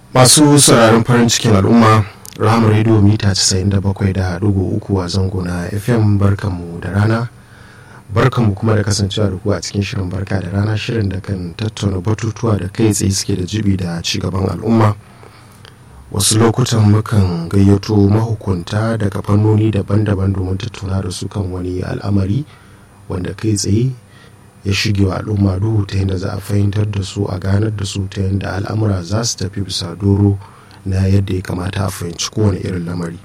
masu sauraron farin cikin al'umma rahama rediyo mita 97.3 a zango na fm barkanmu da rana barkanmu kuma da kasancewa da ku a cikin shirin barka da rana shirin da kan tattauna batutuwa da kai tsaye suke da jibi da cigaban al'umma wasu lokutan mukan gayyato mahukunta daga fannoni daban-daban domin tattauna da su kan wani al'amari wanda kai tsaye ya shige wa al'umma duhu ta yadda za a fahimtar da su a ganar da su ta yadda al'amura za su tafi bisa doro na yadda ya kamata a fahimci kowane irin lamari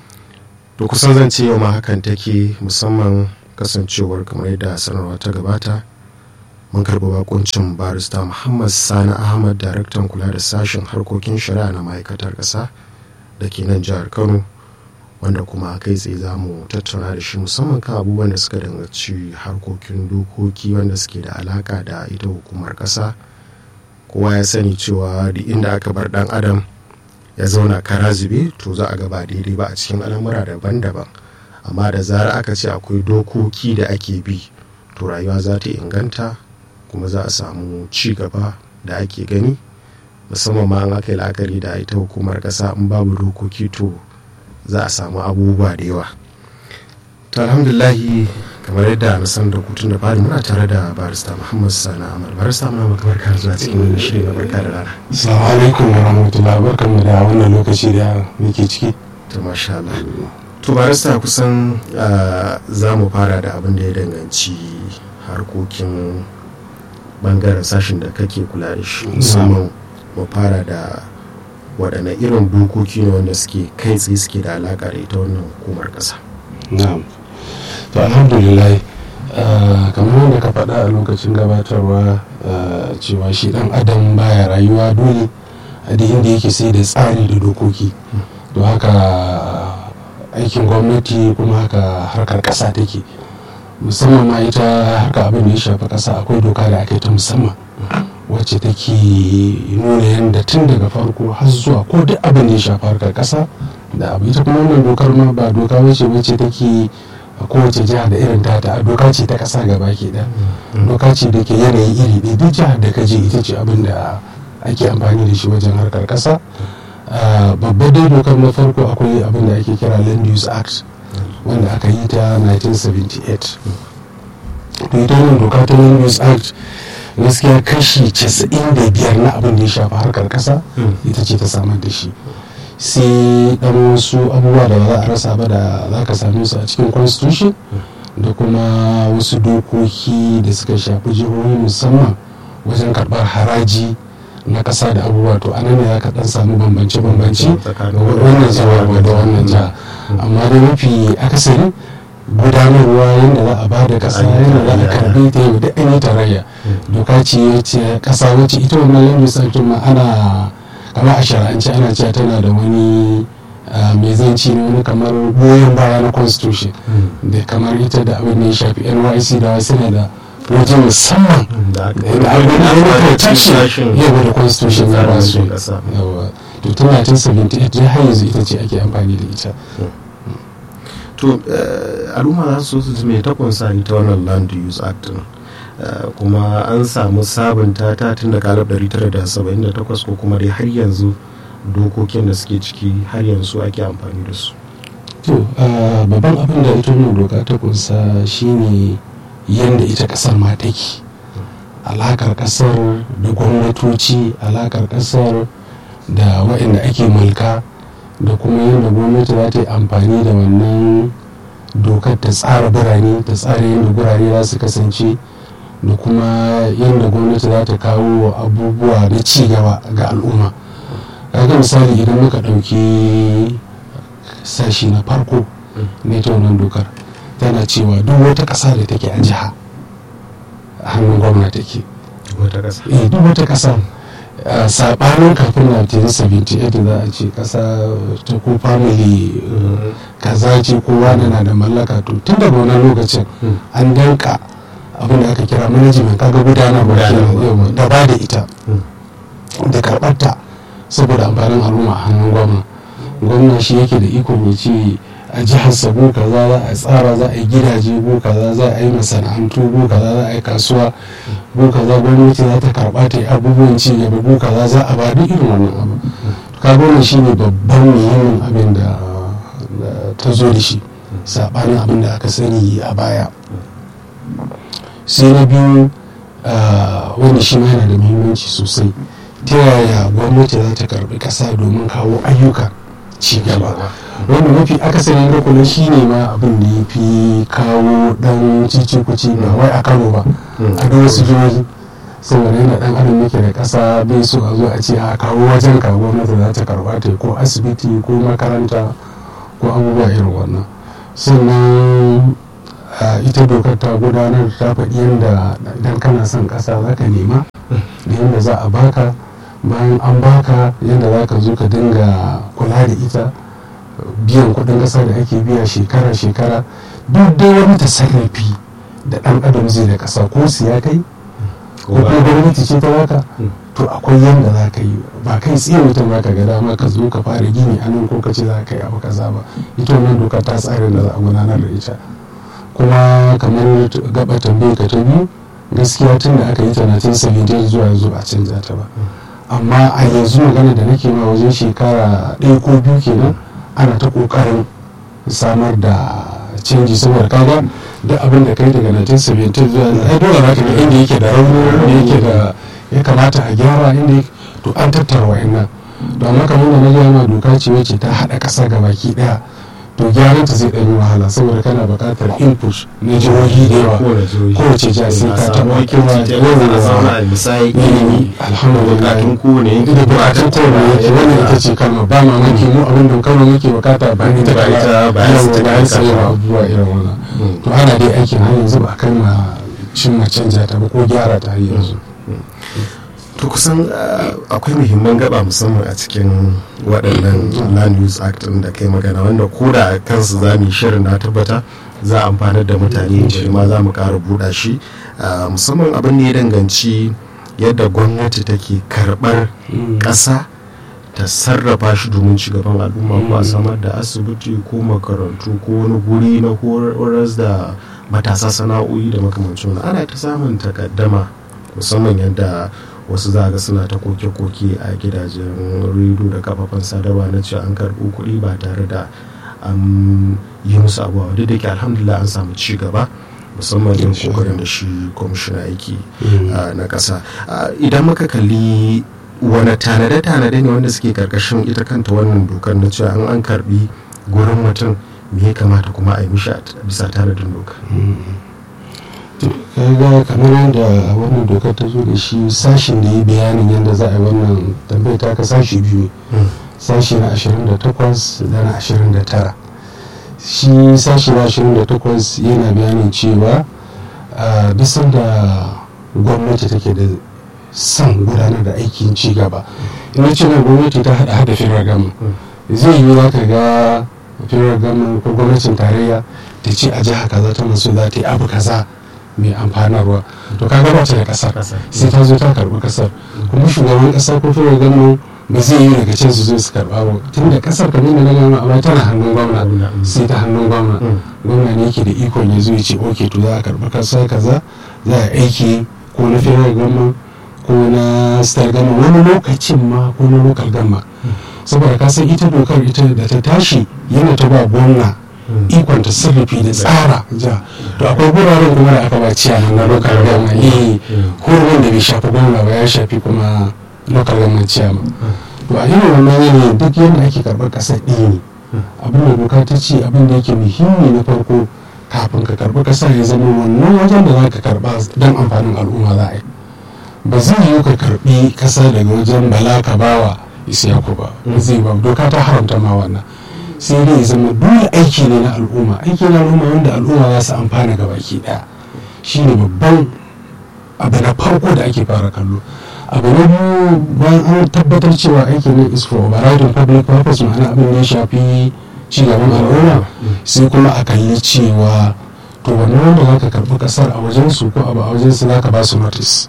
to kusan zan ce yau ma hakan take musamman kasancewar kamar yadda sanarwa ta gabata mun karɓi bakuncin barista muhammad sani ahmad daraktan kula da sashen harkokin shari'a na ma'aikatar ƙasa da ke nan jihar kano wanda kuma kai tsaye za mu tattauna da shi musamman kan abubuwan da suka danganci harkokin dokoki wanda suke da alaka da ita hukumar ƙasa kowa ya sani cewa da inda aka bar dan adam ya zauna kara zube to za a gaba daidai ba a cikin al'amura daban-daban amma da zara aka ce akwai dokoki da ake bi to rayuwa za ta inganta kuma za a samu ci gaba da ake gani musamman ma an aka yi la'akari da ita hukumar ƙasa in babu dokoki to za a samu abubuwa da yawa to alhamdulahi kamar yadda na san da kutun da fari muna tare da barista muhammad sana amal barista muna maka barka zuwa cikin wani shiri na barka da rana assalamu alaikum wa rahmatullah barkanmu da wannan lokaci da muke ciki to masha Allah to barista kusan za mu fara da abin da ya danganci harkokin bangaren sashen da kake kula da shi musamman mu fara da waɗanne irin dokoki ne wanda suke kai tsaye suke da alaƙa da ita wannan hukumar ƙasa. na'am to alhamdulillah kamar wanda ka faɗa a lokacin gabatarwa cewa shi ɗan adam baya rayuwa dole a da inda yake sai da tsari da dokoki to haka aikin gwamnati kuma haka harkar ƙasa take musamman ma ita haka abin da ya shafi ƙasa akwai doka da aka yi ta musamman wacce take nuna yadda tun daga farko har zuwa ko duk abin da ya shafi harkar kasa da abu ita kuma wannan dokar ma ba doka wacce wacce take a kowace jiha da irin tata a doka ce ta kasa gaba ke da doka ce da ke yanayi iri ɗaya duk jihar da ka je ita ce abin da ake amfani da shi wajen harkar kasa babbar dai dokar na farko akwai abin da ake kira land use act wanda aka yi ta 1978 to ita wannan doka ta land use act gaskiya kashi 95 na abin da ya shafi harkar kasa ita ce ta samar da shi sai dan wasu abubuwa da ba za a rasa ba da za ka same su a cikin constitution da kuma wasu dokoki da suka shafi jihohi musamman wajen karbar haraji na kasa da abubuwa to anan ne za ka dan samu bambance-bambance wannan jiha da wannan jiha amma da mafi akasari gudanarwa yadda za a ba da kasa yadda za a karbe ta yau da an yi tarayya doka ce ce kasa wacce ita wannan yanzu sarkin ma ana kama a shara'anci ana cewa tana da wani mai zanci ne wani kamar goyon baya na constitution da kamar ita da abin da ya shafi nyc da wasu ne da waje musamman da abin da ya protection yawa da constitution ya ba su yawa to tun 1978 har yanzu ita ce ake amfani da ita to al'umma za su su mai takunsa ita wannan land use act kuma an samu sabunta ta tun da kalab 1978 ko kuma dai har yanzu dokokin da suke ciki har yanzu ake amfani da su to babban abin da ita wannan doka ta kunsa shine yadda ita kasar ma take alakar kasar da gwamnatoci alakar kasar da waɗanda ake mulka da kuma yadda gwamnati za ta yi amfani da wannan dokar ta tsara birane ta tsara yadda gurare za su kasance da kuma yadda gwamnati za ta kawo abubuwa na cigaba ga al'umma kaga misali idan muka ɗauki sashi na farko na ita wannan dokar tana cewa duk wata ƙasa da take a jiha a hannun gwamnati take duk wata ƙasa sabanin kafin 1978 za a ce kasa ta ko family kaza ce ko wani na da mallaka to tun daga wani lokacin an danka abin da aka kira management kaga gudanarwa kenan da ba da ita da karbarta saboda amfanin al'umma a hannun gwamna gwamna shi yake da iko mai ce a jihar sabo kaza za a tsara za a yi gidaje ko kaza za a yi masana'antu ko kaza za a yi kasuwa ko kaza gwamnati za ta karba ta yi abubuwan ci gaba ko kaza za a ba duk irin wannan abu kaga wannan shine babban muhimmin abin da ta zo da shi saɓanin abin da aka sani a baya sai na biyu wanda shi ma yana da muhimmanci sosai ta yaya gwamnati za ta karbi ƙasa domin kawo ayyuka ci gaba wanda mafi akasarin rukunin shi ne ma abin da ya fi kawo dan cicikuci ba wai a kano ba a da wasu jihohi saboda yana dan adam yake da ƙasa bai so a zo a ce a kawo wajen ka gwamnati za ta karba ta ko asibiti ko makaranta ko abubuwa irin wannan sannan ita dokar ta gudanar ta faɗi yadda idan kana son ƙasa za ka nema da yadda za a baka bayan an baka yadda za ka zo ka dinga kula da ita biyan kuɗin ƙasa da ake biya shekara-shekara duk dai wani tasarrafi da ɗan adam zai da ƙasa ko siya kai ko kuma gwamnati ce ta baka to akwai yadda za ka yi ba kai tsaye mutum ba ka ga dama ka zo ka fara gini a nan ko ka ce za ka yi abu kaza ba ita wannan doka ta tsarin da za a gudanar da ita kuma kamar gaba tambaye ka ta biyu gaskiya tun da aka yi ta 1970 zuwa yanzu ba a canza ta ba amma a yanzu magana da nake ma wajen shekara ɗaya ko biyu kenan ana ta ƙoƙarin samar da canji saboda kaga duk abin da kai daga 1970 zuwa yanzu ai dole za ka ga inda yake da rauni inda yake da ya kamata a gyara inda to an tattara wa'annan to amma kamar da na gaya ma doka ce wacce ta haɗa ƙasa ga baki ɗaya to gyaran ta zai ɗan yi wahala saboda kana buƙatar input na jihohi da yawa kowace jiha sai ka taɓa kuma yawan ilimi alhamdulillah bukatun kowane da bukatun kowane yake wannan ita ce kalma ba mamaki mu abin da kawai muke bukata ba ni ta Ba ita- ba ita ta ba kai sai kasa. abubuwa irin wannan to ana dai aikin har yanzu ba a kai ma cimma canja ta ba ko gyara ta har yanzu to kusan uh, akwai muhimman gaba musamman a cikin waɗannan land use act ɗin da kai magana wanda ko da kansu za mu yi shirin na tabbata za a amfanar da mutane shi ma za mu ƙara buɗa shi uh, musamman abin da ya danganci yadda gwamnati take karɓar ƙasa ta sarrafa shi domin cigaban al'umma ko a samar da asibiti ko makarantu ko wani guri na horas da matasa sana'o'i da makamancin wani ana ta samun takaddama musamman yadda wasu za ga suna ta koke-koke a gidajen rediyo da kafafen sadarwa na cewa an karɓo kuɗi ba tare da an yi musu abuwa duk da ke alhamdulillah an samu ci gaba musamman yin kokarin da shi kwamishina aiki na ƙasa idan muka kalli wani tanade-tanade ne wanda suke karkashin ita kanta wannan dokar na cewa an an karbi gurin mutum me ya kamata kuma a yi mishi bisa tanadin doka kaga kamar yadda wannan dokar ta zo da shi sashin da ya bayanin yadda za a yi wannan tambayar ta ka sashi biyu sashi na 28 da na 29 shi sashi na 28 yana bayanin cewa a bisan da gwamnati take da son gudanar da aikin ci gaba ina ce nan gwamnati ta hada hada firar gama zai yi za ka ga firar gama ko gwamnatin tarayya ta ce a jiha kaza ta masu za ta yi abu kaza mai amfanarwa to ka ba ta da kasar sai ta zo ta karbi kasar kuma shugaban kasa ko firar gama ba zai yi daga can su zo su karba ba tun da kasar kamar da na gama a tana hannun gwamna sai ta hannun gwamna gwamna ne yake da ikon ya zo ya ce ok to za a karbi kasa kaza za a aiki ko na firar gama ko na star gama wani lokacin ma ko na local gama saboda ka san ita dokar ita da ta tashi yana ta ba gwamna ikon ta sarrafi da tsara ja to akwai guraren kuma da aka ba ciyaman na local gama eh hurumin da bai shafi gwamna ba ya shafi kuma local gama ciyaman to a irin wannan yanayin duk yadda ake karɓar ƙasar ɗaya ne abin da doka ta ce abin da yake muhimmi na farko kafin ka karɓi ƙasa ya zama wannan wajen da za ka karɓa don amfanin al'umma za a yi ba zai yi ka karbi kasa daga wajen bala ka bawa isiyaku ba zai ba doka ta haramta ma wannan sai dai zama dole aiki ne na al'umma aiki na al'umma wanda al'umma za su amfana ga baki daya shine babban abu na farko da ake fara kallo abu na biyu bayan an tabbatar cewa aiki ne is for overriding public purpose ma'ana abin da ya shafi cigaban al'umma sai kuma a kalli cewa to wannan wanda za ka karɓi ƙasar a wajensu ko abu a wajensu za ka ba su notice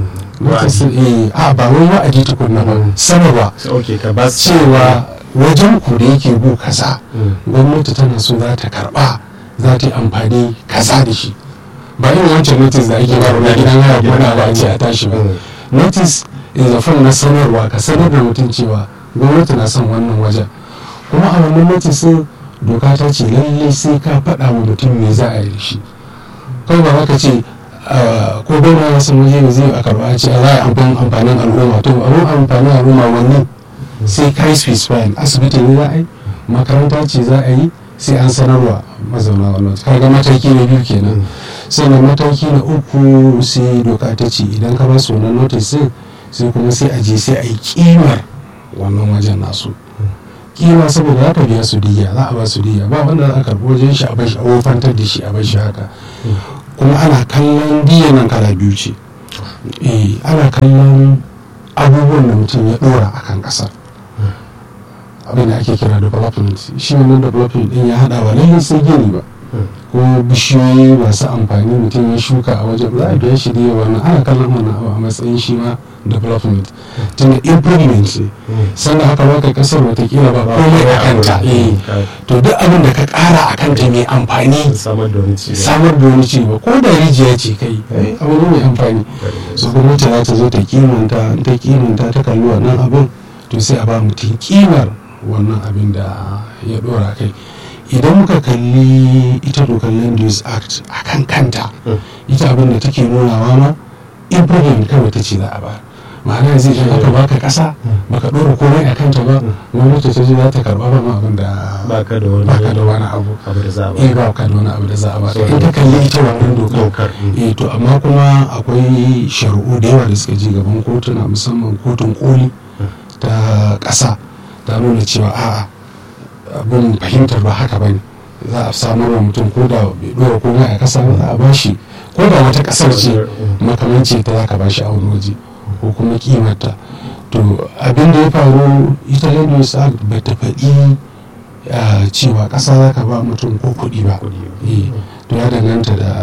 a ba wai wa'adi tukunna ba sanarwa cewa wajen ku da yake gu kaza gwamnati tana so za ta karba za ta yi amfani kaza da shi ba irin wancan notice da ake baro na gidan haya ko na ba a ce a tashi ba notice is a form na sanarwa ka sanar da mutum cewa gwamnati na son wannan wajen kuma a wannan notisin doka ta ce lallai sai ka faɗa wa mutum me za a yi da shi kawai ba ka ce ko gwamna ya san waje zai a karɓa ce a za a yi amfanin al'umma to abin amfanin al'umma wani sai ka yi specifying asibiti ne za a yi makaranta ce za a yi sai an sanarwa mazauna wannan kaga mataki na biyu kenan sannan mataki na uku sai doka ta ce idan ka ba su wannan notice sai kuma sai a je sai a yi kimar wannan wajen nasu kima saboda za ka biya su diya za a ba su diya ba wanda za a karɓi wajen shi a bashi a wofantar da shi a bashi haka kuma ana kallon diya nan kala biyu ce eh ana kallon abubuwan da mutum ya ɗora a kan ƙasar abin da ake kira development shi wannan development din ya hada ba lallai sai gini ba ko bishiyoyi masu amfani mutum ya shuka a wajen za a biya shi da yawa ana kallon wannan abu a matsayin shi ma development tunda improvement ne sannan haka baka kasar watakila ba komai a kanta to duk abin da ka kara a kanta mai amfani samar da wani ci samar da wani ci ba ko da rijiya ce kai abu ne mai amfani su gwamnati za ta zo ta kimanta ta kimanta ta kalli wannan abin to sai a ba mutum kimar wannan abin da ya dora kai idan muka kalli ita dokar land use act a kan kanta ita abin da take nunawa ma improvement kawai ta ce za a ba ma'ana zai idan aka baka kasa baka dora komai a kanta ba gwamnati ta ce za ta karba ba ma abin da baka da wani baka da wani abu abu da za a eh ba ka da wani abu da za a ba in ka kalli ita wannan dokar eh to amma kuma akwai shari'u da yawa da suka je gaban kotuna musamman kotun koli ta ƙasa ta nuna cewa a'a abin fahimtar ba haka bane za a samar wa mutum ko da bai dora komai a kasa ba za a bashi ko da wata kasar ce makamanci ta za ka bashi a wani waje ko kuma kimarta to abin da ya faru ita land sa ba ta faɗi cewa ƙasa za ka ba mutum ko kuɗi ba to ya danganta da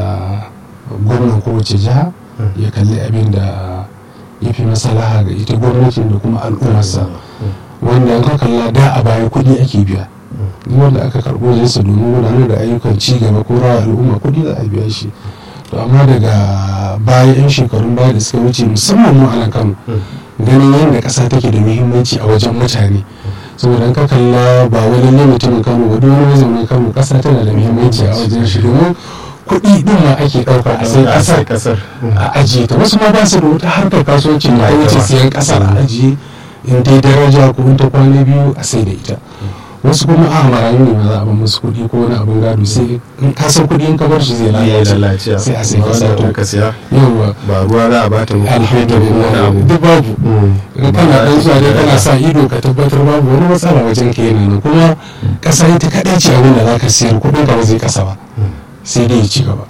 gwamnan kowace jiha ya kalli abin da ya fi masalaha ga ita gwamnatin da kuma al'ummarsa wanda an kalla da a baya kuɗi ake biya wanda aka karɓo jinsa domin gudanar da ayyukan ci gaba ko rawa al'umma kuɗi za a biya shi to amma daga baya yan shekarun baya da suka wuce musamman mu a kano ganin yadda ƙasa take da muhimmanci a wajen mutane saboda an ka kalla ba wani ne mutumin kano ba duk wani mazaunin kano ƙasa tana da muhimmanci a wajen shi domin kuɗi ɗin ma ake ɗauka a sai ƙasar a ajiye ta wasu ma ba su da wata harkar kasuwancin da wuce siyan ƙasar a ajiye in dai daraja ko in ta kwana biyu a sai da ita wasu kuma a marayu ne ba za a ba musu kuɗi ko wani abin gado sai in ka san kuɗi in ka bar shi zai lalace sai a sai ka sa ka siya yawa ba ruwa za a bata muku alhamdulillah duk babu in kana dan zuwa dai kana sa ido ka tabbatar babu wani matsala wajen ka yana nan kuma kasa ita kaɗai ce abin da za ka siyar kuɗin ka ba zai kasa ba sai dai ya ci gaba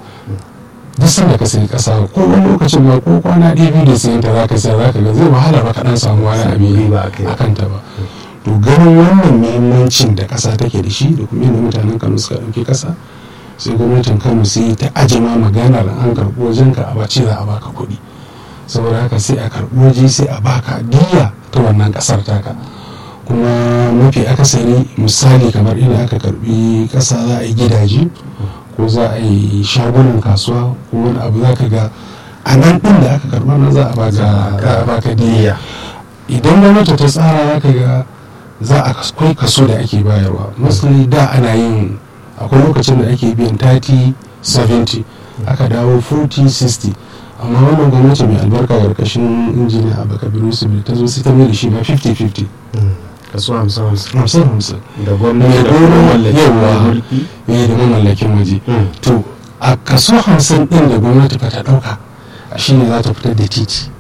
duk sanda ka sayi kasa ko wani lokacin ma ko kwana ɗaya biyu da sayan ta zaka sayar zaka ga zai wahala ba kaɗan samu wani abin a kanta ba to ganin wannan muhimmancin da kasa take da shi da kuma yadda mutanen kano suka ɗauki kasa sai gwamnatin kano sai ta ajima maganar an karɓi wajen ka a bace za a baka kuɗi saboda haka sai a karɓi waje sai a baka diya ta wannan ƙasar taka kuma mafi akasari misali kamar inda aka karɓi ƙasa za a yi gidaje ko za a yi shagunan kasuwa ko wani abu za ka ga a nan ɗin da aka karɓa nan za a baka diya idan gwamnati ta tsara za ka ga za a kai kaso da ake bayarwa misali da ana yin akwai lokacin da ake biyan 30 70 aka dawo 40 60 amma wannan gwamnati mai albarka karkashin injiniya abu kabiru su ta zo sai ta mai da shi ma 50-50 kaso hamsin hamsin hamsin da gwamnati da mamallakin mulki ne da mamallakin waje to a kaso hamsin din da gwamnati ba ta dauka shi ne za ta fitar da titi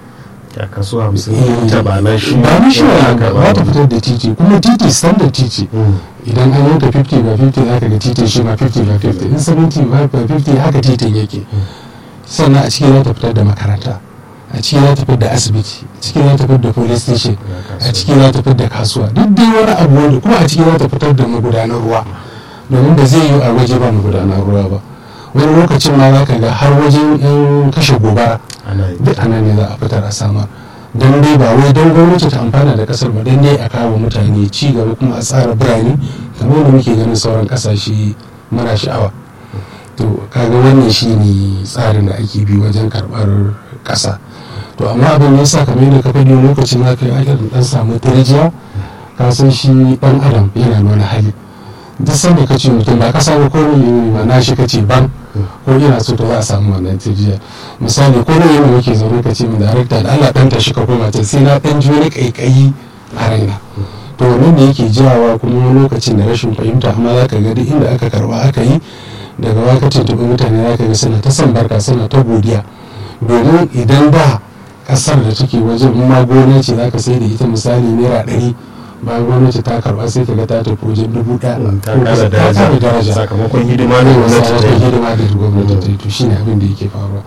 a kaso hamsin ta ba na shi ba na shi ba ba ta fitar da titi kuma titi standard titi idan an yanka 50 ba 50 za ka ga titin shi ma 50 ba 50 in 70 ba 50 haka titin yake sannan a ciki za ta fitar da makaranta a ciki za ta fitar da asibiti a ciki za ta fitar da police station a ciki za ta fitar da kasuwa duk dai wani abu wanda kuma a ciki za ta fitar da magudanar ruwa domin ba zai yi a waje ba magudanar ruwa ba wani lokacin ma za ka ga har wajen yan kashe gobara duk anan ne za a fitar a samar don dai ba wai don gwamnati ta amfana da kasar ba don dai a kawo mutane ci gaba kuma a tsara birane kamar da muke ganin sauran kasashe mara sha'awa to kaga wannan shi ne tsarin da ake bi wajen karbar kasa to amma abin ya sa kamar yadda ka faɗi lokacin za ka yi aka dan samu tarjiya ka san shi dan adam yana nuna hali duk sanda ka ce mutum ba ka samu ko ne ma na shi ka ce ban ko ina so to za a samu wannan tijiya misali ko ne yana muke zaune ka ce min darakta da Allah dan tashi ka koma ta sai na dan ji wani kaikayi a raina to wannan da yake jawa kuma lokacin da rashin fahimta amma za ka ga duk inda aka karba aka yi daga wakacin tuɓi mutane za ka ga suna ta san barka suna ta godiya domin idan da kasar da take wajen in ma gona ce za ka sai da ita misali naira ɗari bayan gwamnati ta karba sai ka ga ta tafi wajen dubu ɗaya ta kara daraja sakamakon hidima da gwamnati ta yi hidima da gwamnati ta yi to shine abin da yake faruwa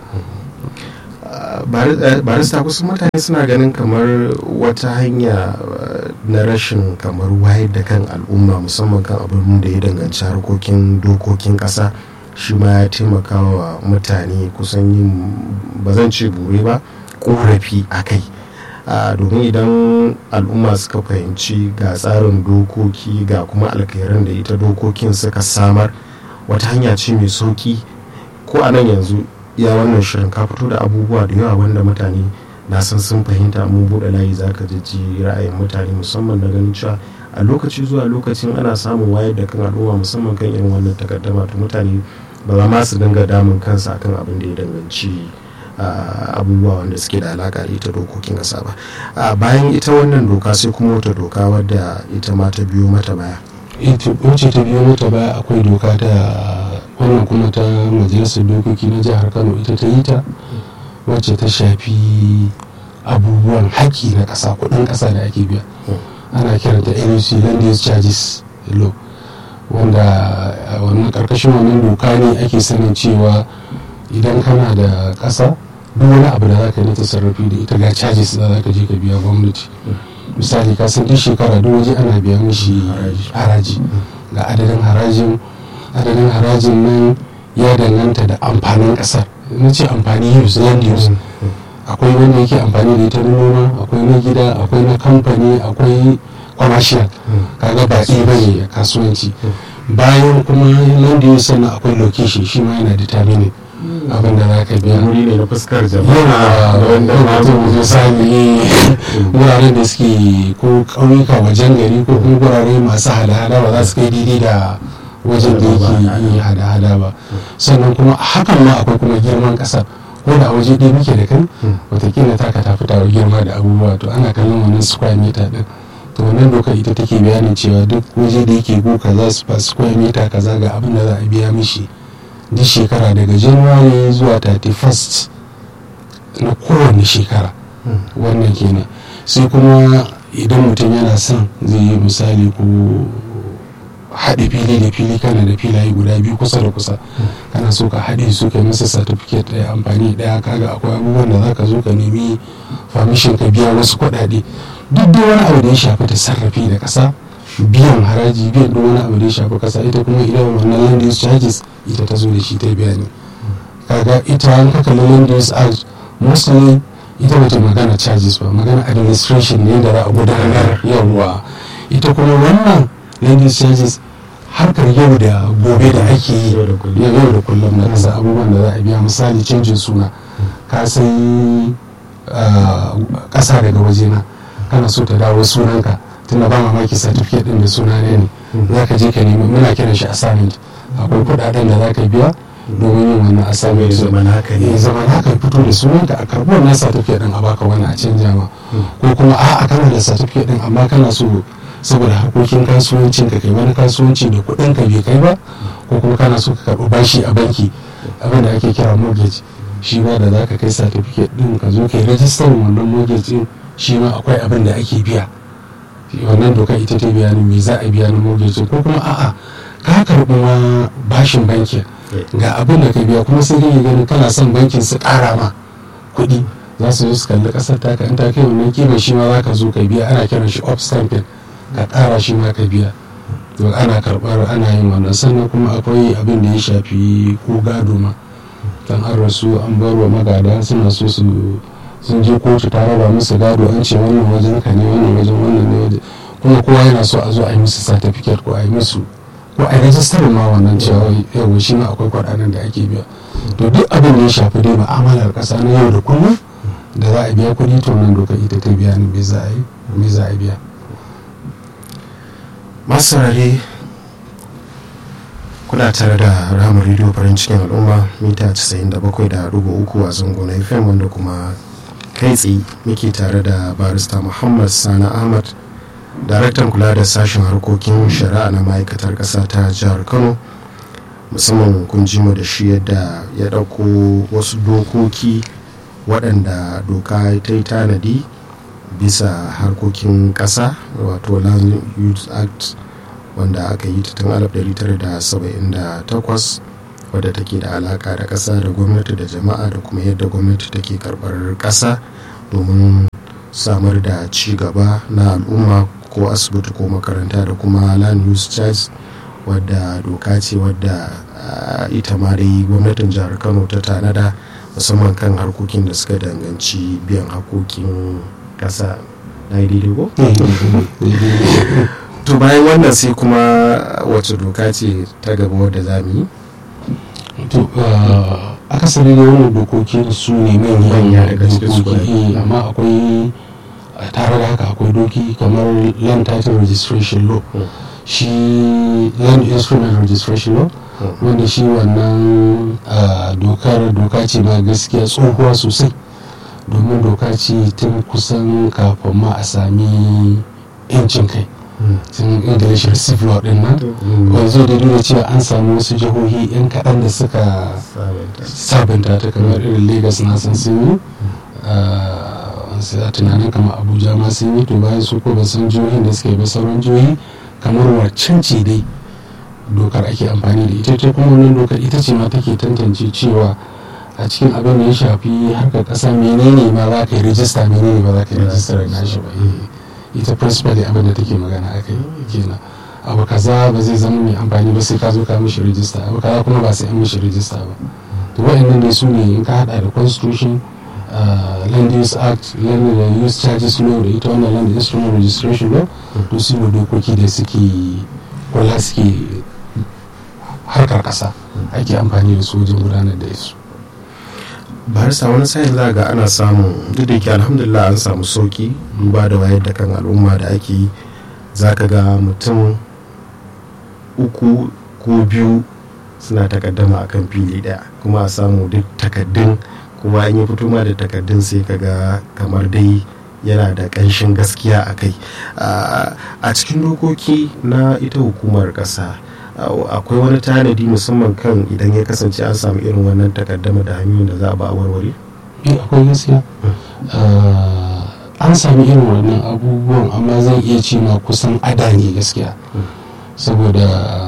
barista kusan mutane suna ganin kamar wata hanya na rashin kamar wayar da kan al'umma musamman kan abin da ya danganci harkokin dokokin ƙasa shi ma ya taimaka wa mutane kusan yin ba zan ce bure ba korafi a kai domin idan al'umma suka fahimci ga tsarin dokoki ga kuma alkhairan da ita dokokin suka samar wata hanya ce mai sauki ko a nan yanzu ya wannan shirin ka fito da abubuwa da yawa wanda mutane na san sun fahimta mun buɗe layi za ka ji ra'ayin mutane musamman na ganin cewa a lokaci zuwa lokacin ana samun wayar da kan al'umma musamman kan irin wannan takaddama to mutane ba za ma su dinga damun kansa akan abin da ya danganci abubuwa wanda suke da alaka da ita dokokin ƙasa ba bayan ita wannan doka sai kuma wata doka wadda ita ma ta biyo mata baya wacce ta biyo mata baya akwai doka ta wannan kuma ta majalisar dokoki na jihar kano ita ta yi ta wacce ta shafi abubuwan haƙƙi na ƙasa kuɗin ƙasa da ake biya ana kiranta nuc land use charges law wanda wannan ƙarƙashin wannan doka ne ake sanin cewa idan kana da ƙasa duk wani abu da za ka yi ta sarrafi da ita ga charges da za ka je ka biya gwamnati misali ka san duk shekara duk waje ana biya mishi haraji ga adadin harajin adadin harajin nan ya danganta da amfanin kasar na ce amfani use land use akwai wanda yake amfani da ita na noma akwai na gida akwai na kamfani akwai commercial kaga ba ɗaya ba ne kasuwanci bayan kuma land use sannan akwai location shi ma yana determining abin da za ka biya wuri ne na fuskar jama'a wanda mutum misali wuraren da suke ko ƙauyuka wajen gari ko kuma wurare masu hada-hada ba za su kai daidai da wajen da yake yi hada-hada ba sannan kuma hakan ma akwai kuma girman ƙasar ko da a waje ɗaya muke da kai watakila ta ka tafi tawa girma da abubuwa to ana kallon wannan square meter din to wannan doka ita take bayanin cewa duk waje da yake go kaza su fa square meter kaza ga abin da za a biya mishi duk shekara daga january zuwa 31st na kowane shekara wannan kenan sai kuma idan mutum yana son zai yi misali ko haɗe fili da fili kana da filaye guda biyu kusa da kusa kana so ka haɗe su ka masa certificate ɗaya amfani ɗaya kaga akwai abubuwan da za ka zo ka nemi famishin ka biya wasu kuɗaɗe duk da wani abu da ya shafi ta sarrafi da ƙasa biyan haraji biyan duk wani abu da ya shafi ƙasa ita kuma idan wannan land use charges ita ta zo da shi ta biya ne kaga ita an kaka land use act mostly ita bata magana charges ba magana administration ne da za a gudanar yawwa ita kuma wannan land use charges harkar yau da gobe da ake yi yau da kullum na kasa abubuwan da za a biya misali canjin suna ka sai kasa daga wajena kana so ta dawo sunanka tunda ba mamaki certificate din da suna ne ne za ka je ka nemi muna kiran shi assignment akwai kudaden da za ka biya domin yin wannan assignment zaman haka ne zaman haka fito da sunanka a karɓi wannan certificate din a baka wani a canja ma ko kuma a'a kana da certificate din amma kana so saboda harkokin kasuwancin ka kai wani kasuwanci da kuɗin ka bai kai ba ko kuma kana so ka karɓi bashi a banki abin da ake kira mortgage shi ma da za ka kai certificate din ka zo kai rajistar wannan mortgage din shi ma akwai abin da ake biya wannan doka ita ta bayanin me za a biya na mortgage ko kuma a'a ka karɓi ma bashin banki ga abin da ka biya kuma sai dai ganin kana son bankin su ƙara ma kuɗi za su zo su kalli ƙasar taka in ta kai wannan kima shi ma za ka zo ka biya ana kiran shi up stamping ka ƙara shi ma ka biya to ana karɓar ana yin wannan sannan kuma akwai abin da ya shafi ko gado ma dan an rasu an bar wa magada suna so su sun je kotu ta raba musu gado an ce wannan wajen ka ne wannan wajen wannan ne wajen kuma kowa yana so a zo a yi musu certificate ko a yi musu ko a yi rajistar ma wannan cewa yau shi ma akwai kwaɗanan da ake biya to duk abin da ya shafi dai ma'amalar ƙasa na yau da kullum da za a biya kuɗi to nan doka ita ta biya ni me za a yi me za a biya masu saurare kuna tare da ramar rediyo farin cikin al'umma mita 97.3 a zango na fm wanda kuma kai tsaye muke tare da barista muhammad sani ahmad daraktan kula da sashen harkokin shari'a na ma'aikatar ƙasa ta jihar kano musamman kun ji mu da shi yadda ya ɗauko wasu dokoki waɗanda doka ta yi tanadi bisa harkokin ƙasa wato land use act wanda aka yi ta tun 1978 wadda take da alaka da ƙasa da gwamnati da jama'a da kuma yadda gwamnati take karɓar ƙasa domin samar da ci gaba na al'umma ko asibiti ko makaranta da kuma land use charge wadda doka ce wadda ita ma dai gwamnatin jihar kano ta tanada musamman kan harkokin da suka danganci biyan hakokin ƙasa na yi daidai ko? to bayan wannan sai kuma wace doka ce ta gaba wadda za mu yi to akasari da wannan dokoki su ne manyan dokoki amma akwai tare da haka akwai doki kamar land title registration law shi land instrument registration law wanda shi wannan dokar doka ce ma gaskiya tsohuwa sosai domin doka ce tun kusan kafin ma a sami 'yancin kai sun english receive law din nan wanzu da nuna cewa an samu wasu jihohi yan kaɗan da suka sabunta ta kamar irin lagos na san sun yi sai a tunanin kamar abuja ma sun yi to bayan su ko ba san jihohin da suka yi ba sauran jihohi kamar waccan ce dai dokar ake amfani da ita ta kuma wannan dokar ita ce ma take tantance cewa a cikin abin da ya shafi harkar ƙasa menene ma za ka yi rijista menene ba za ka yi rijista da nashi ba ita principally abin da take magana aka yi kenan abu kaza ba zai zama mai amfani ba sai ka zo ka mishi rijista abu kaza kuma ba sai an mishi rijista ba to wa'annan dai su ne in ka hada da constitution land use act land use charges law da ita wannan land instrument registration law to su ne dokoki da suke kula suke harkar kasa ake amfani da su wajen gudanar da su barista wani sa'in za ga ana samun duk da ke alhamdulillah an samu sauki duba da wayar da kan al'umma da ake yi za ka ga mutum uku ko biyu suna takaddama a kan fili daya kuma a samu duk takaddun kuma an yi fito ma da takaddun sai ka ga kamar dai yana da ƙanshin gaskiya a kai a cikin dokoki na ita hukumar ƙasa akwai wani tanadi musamman kan idan ya kasance an samu irin wannan takaddama da hanyoyin da za a ba a warware? akwai gaskiya an sami irin wannan abubuwan amma zan iya ce ma kusan ada ne gaskiya saboda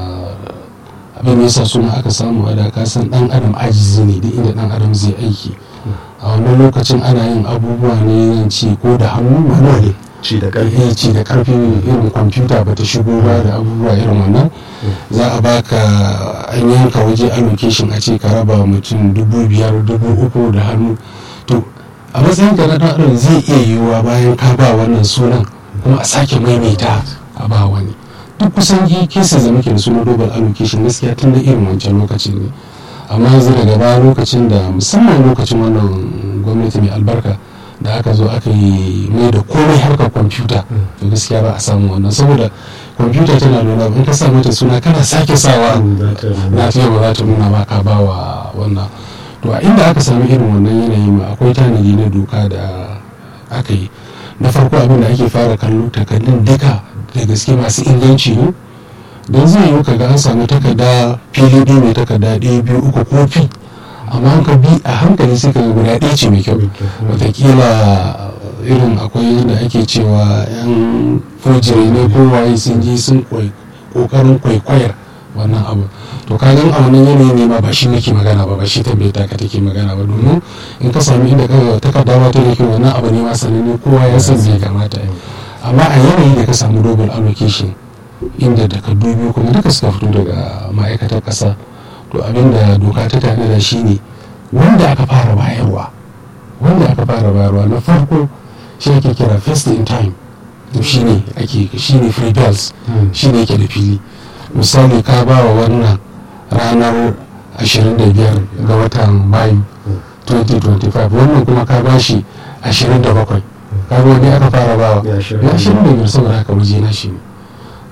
abin da yasa suna aka samu ada ka san dan adam ajizi ne duk inda dan adam zai aiki a wannan lokacin ana yin abubuwa ne zan ce ko da hannu manuwa ne ci da karfi ci da karfi irin kwamfuta ba ta shigo ba da abubuwa irin wannan za a baka an yanka waje allocation a ce ka raba mutum dubu biyar dubu uku da hannu to a matsayin ka na dan adam zai iya yiwuwa bayan ka ba wannan sunan kuma a sake maimaita a ba wani duk kusan kesa da muke da suna global allocation gaskiya tun da irin wancan lokacin ne amma yanzu daga baya lokacin da musamman lokacin wannan gwamnati mai albarka da aka zo aka yi mai da komai harkar kwamfuta to gaskiya ba a samu wannan saboda kwamfuta tana nuna in ka sa mata suna kana sake sawa na fiye ba za ta nuna ba ka ba wa wannan to a inda aka sami irin wannan yanayi ma akwai tanadi na doka da aka yi na farko abin da ake fara kallo takardun duka da gaske masu inganci ne don zai yi ka ga an samu takarda fili biyu mai takarda ɗaya biyu uku kofi amma ka bi a hankali sai ka ga guda ɗaya ce mai kyau watakila irin akwai da ake cewa yan fojiri ne ko waye sun je sun kokarin kwaikwayar wannan abu to ka gan a wannan yanayi ne ma ba shi nake magana ba ba shi tambaye ta ka take magana ba domin in ka sami inda ka takarda ba ta da kyau wannan abu ne ma sananne kowa ya san zai kamata amma a yanayi da ka samu double allocation inda takardu biyu kuma duka suka fito daga ma'aikatar ƙasa to abinda doka ta tanada shi ne wanda aka fara bayarwa wanda aka fara bayarwa na farko shi ake kira first in time to shi ne ake shi ne free bells shi ne yake da fili misali ka ba wa wannan ranar 25 ga watan mayu 2025 wannan kuma ka ba shi 27 kaga wani aka fara bawa ya 25 saboda haka waje na shi ne